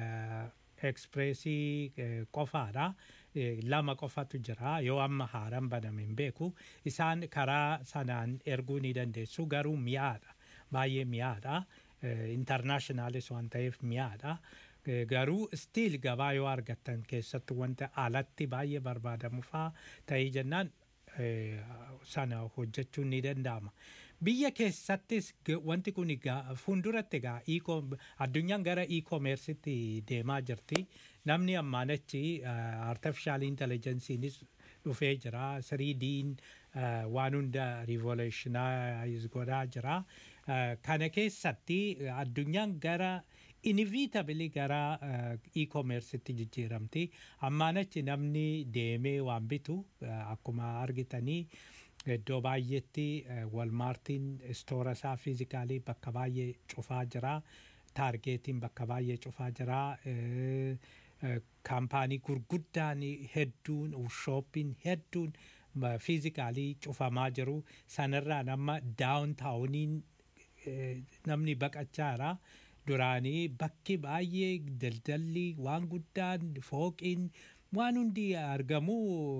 ekspreesii qofaadha lama qofatu jira yoo amma haaraan baname hin beeku isaan karaa sanaan erguu ni dandeessu garuu mi'aadha baay'ee mi'aadha intarnaashinaalis waan ta'eef mi'aadha. garuu stiil gabaa yoo argattan keessatti wanta alatti baay'ee barbaadamu faa ta'ee jennaan sana hojjechuun ni danda'ama. Biyya keessattis wanti kun fuulduratti egaa addunyaan gara e-commerceetti deemaa jirti. Namni ammaan achi artificial intelligence'iinis dhufee jira. 3D'n waan hunda revolutionize godhaa jira. Kana keessatti addunyaan gara inevitably gara e-commerceetti jijjiiramti. Ammaan achi namni deemee waan bitu akkuma argitanii iddoo baay'eetti walmaartiin istoora isaa fiizikaalii bakka baay'ee cufaa jira. Taargeetiin bakka baay'ee cufaa jira. Kaampaanii gurguddaan hedduun shooppiin hedduun fiizikaalii cufamaa jiru. Sanarraan amma daawuntaawuniin namni baqachaa jira. duraanii bakki baay'ee daldalli waan guddaan fooqiin waan hundi argamu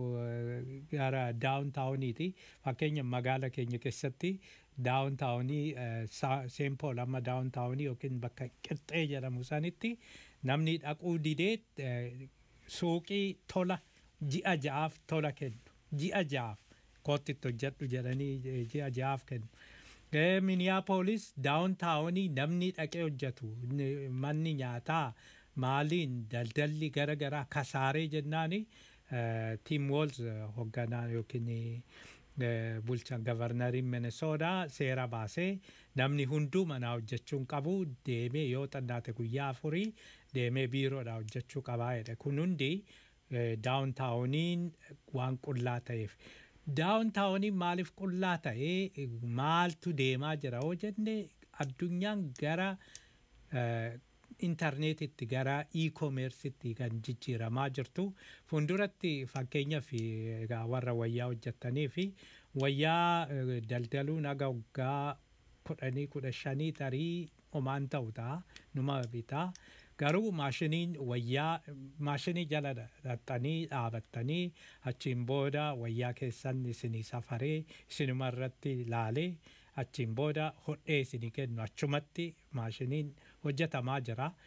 gara daawuntaawuniiti fakkeenya magaala keenya keessatti daawuntaawunii seenpool amma daawuntaawunii yookiin bakka qixxee jedhamu sanitti namni dhaquu didee suuqii tola ji'a ja'aaf tola kennu ji'a ja'aaf kootitti hojjedhu jedhanii eh, ji'a ja'aaf kennu. Miniyaapolis daawuntaawunii namni dhaqee hojjetu ni- manni nyaataa maaliin daldalli gara garaa kasaaree jennaani tiim woolz hoogganaa yookiin eh, bulchaan gavarnariin Minnesootaa seera baasee namni hunduu manaa hojjechuun qabu deemee yoo xannaate guyyaa afurii deemee biiroodhaa hojjechuu qabaa jedhe kun hundi daawuntaawuniin waan qullaa ta'eef. Daawuntaawuniin maaliif qullaa ta'ee maaltu deemaa jira yoo jenne addunyaan gara eh, intarneetitti gara e-commerce'itti kan jijjiiramaa jirtu fuulduratti fakkeenyaaf egaa warra wayyaa hojjettanii fi wayyaa eh, daldaluun haga waggaa kudhanii kudha shanii tarii homaan ta'u ta'a numa bitaa garuu maashiniin wayyaa maashinii jala dhaxxanii dhaabattanii achiin booda wayyaa keessan isinii safaree isinuma irratti laalee achiin booda hodhee isinii kennu achumatti maashiniin hojjetamaa jira